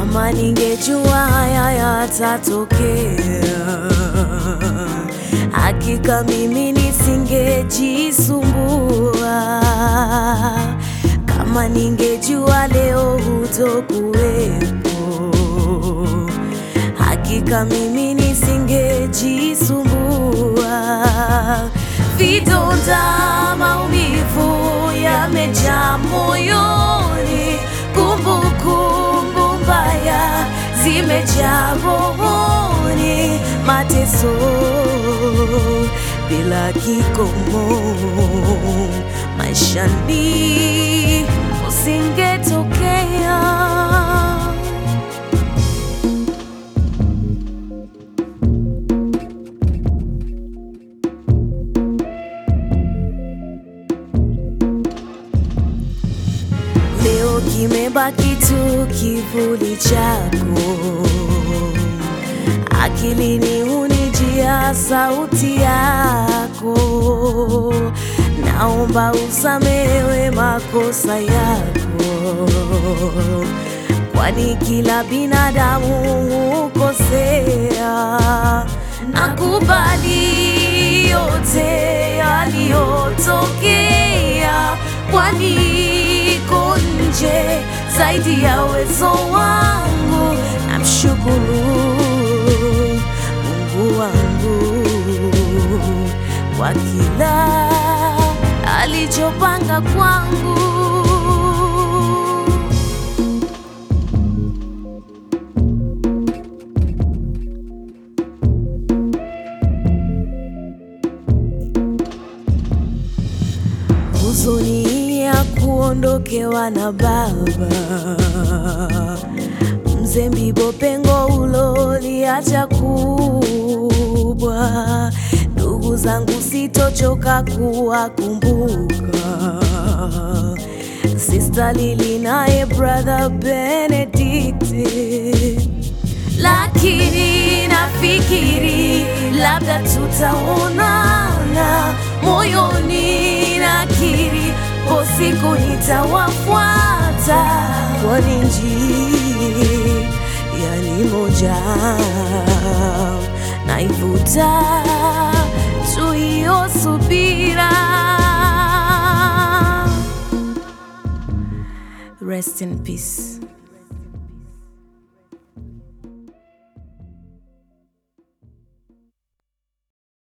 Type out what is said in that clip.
Kama ningejua haya yatatokea, hakika mimi nisingejisumbua. Kama ningejua leo hutokuwepo, hakika mimi nisingejisumbua. Vidonda, maumivu yamejaa moyoni, kumbukumbu mbaya zimejaa rohoni, mateso bila kikomo maishani usingetokea. Leo kimebaki tu kivuli chako, akilini hunijia sauti yako. Naomba usamehewe makosa yako, kwani kila binadamu hukosea. Nakubali yote yaliyotokea, kwani iko nje zaidi ya uwezo wangu. Namshukuru Mungu wangu kwa kila alichopanga kwangu. huzuni ya kuondokewa na baba mzee Mbibo, pengo uloliacha kubwa. Ndugu zangu sitochoka kuwakumbuka, Sister Lili naye brother Benedict, lakini nafikiri labda tutaonana moyoni, nakiri po siku nitawafuata, kwani njia ni moja, naivuta tu hiyo subira. Rest in peace.